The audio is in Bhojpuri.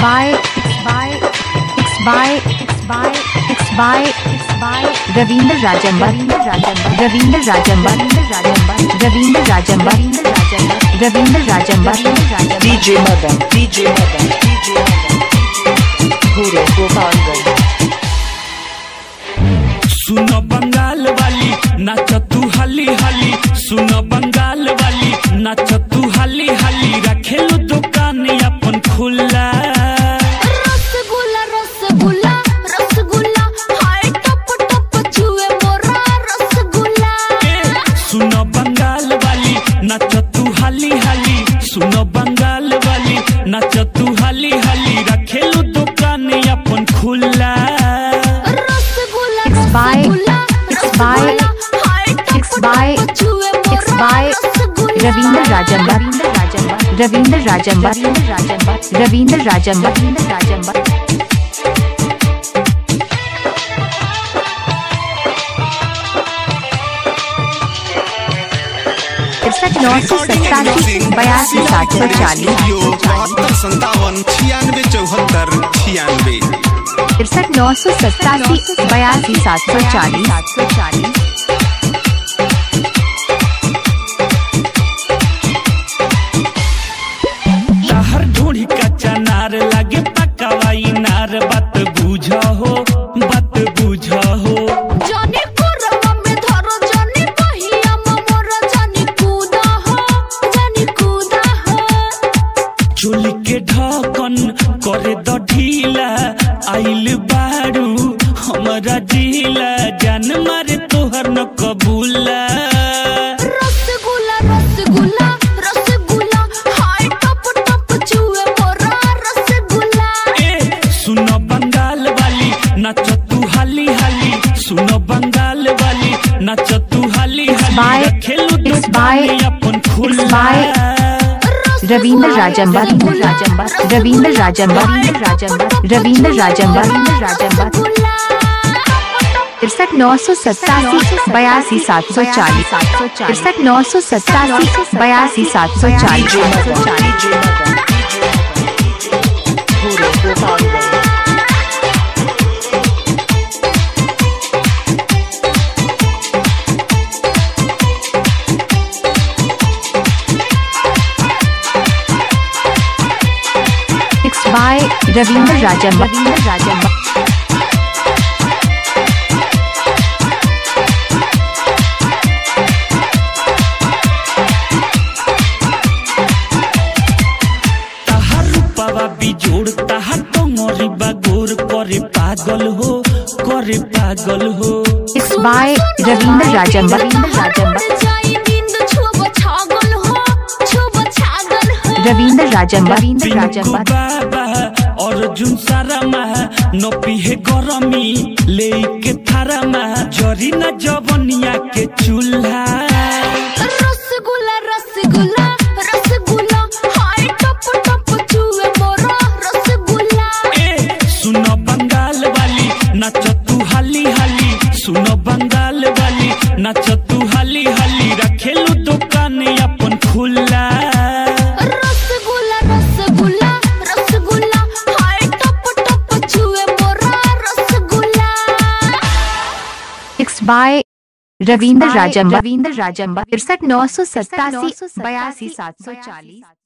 by it's by it's by it's by it's by it's by Ravindra Rajamba Ravindra Rajamba Ravindra Rajamba Ravindra Rajamba DJ Madan, DJ Madan, DJ Madan, Guru Gopalganj. सुनो बंगाल वाली नाच तू हली हली सुनो बंगाल वाली नाच तू हली हली रखेलू दुकान अपन खुला रसगुल्ला रसगुल्ला रसगुल्ला हाय टप टप छुए मोरा रसगुल्ला ए, सुनो बंगाल वाली नाच तू हली हली सुनो बंगाल वाली नाच तू हली हली रखेलू दुकान अपन खुला rasgulla It's by- rasgulla it's by- rasgulla हाय टप it's by- टप छुए मोरा it's by rasgulla Ravindra Rajamba Ravindra Rajamba Ravindra Rajamba Ravindra Rajamba तिरसठ नौ सौ सत्तासी बयासी सात सौ चालीस संतावन छियानवे चौहत्तर छियानवे तिरसठ नौ सौ सत्तासी बयासी सात सौ चालीस सात सौ चालीस हर ढूंढी कच्चा नार लागे पकावाई नार बात बुझ हो बात बुझ हो जानी कोरवा में धरो जानी पहिया में मोरा जानी कूदा हो जानी कूदा हो चोली के ढकन करे द ढीला आइल बारू हमरा जिला जान मारे तोहर न कबूला रसगुल्ला रसगुल्ला रसगुल्ला हाय टप टप छुए मोरा रसगुल्ला ए सुनो बंगाल वाली नाच तू हाली हाली सुनो बंगाल वाली नाच तू हाली by- हाली खेलू it's दुकान by- अपन it's खुला by- रविंद्र राजंबा रविंद्र राजंबा रविंद्र राजंबा रविंद्र राजंबा रविंद्र राजंबा तिरसठ नौ सौ सत्तासी बयासी सात सौ चालीस तिरसठ नौ सौ सत्तासी बयासी सात सौ चालीस DJ Madan, DJ Madan, Guru Gopalganj. It's by Ravindra राजंबा Ravindra राजंबा ताहार रूपावा बिजोड़ ताहार टंगरी बागोर करे पागल हो करे पागल हो It's by रविंद्र राजंबा रविंद्र राजंबा जाई नींद छुब छागल हो छुब छागल हो रविंद्र राजंबा रविंद्र पिंकू राजंबा बाबा अर्जुन सारामा नपी हे गरमी लेके थारामा जरी न जवनिया के चूल्हा रसगुल्ला रसगुल्ला रसगुल्ला हाय टप टप छुए मोरा रसगुल्ला ए सुनो बंगाल वाली नाच तू हाली हाली सुनो बंगाल वाली नाच तू हाली हाली रखेलू दुकान अपन खुला रसगुल्ला रसगुल्ला रसगुल्ला हाय टप टप छुए मोरा रसगुल्ला It's by रविंद्र राजंबा रविंद्र राजंबा तिरसठ नौ सौ सत्तासी बयासी सात सौ चालीस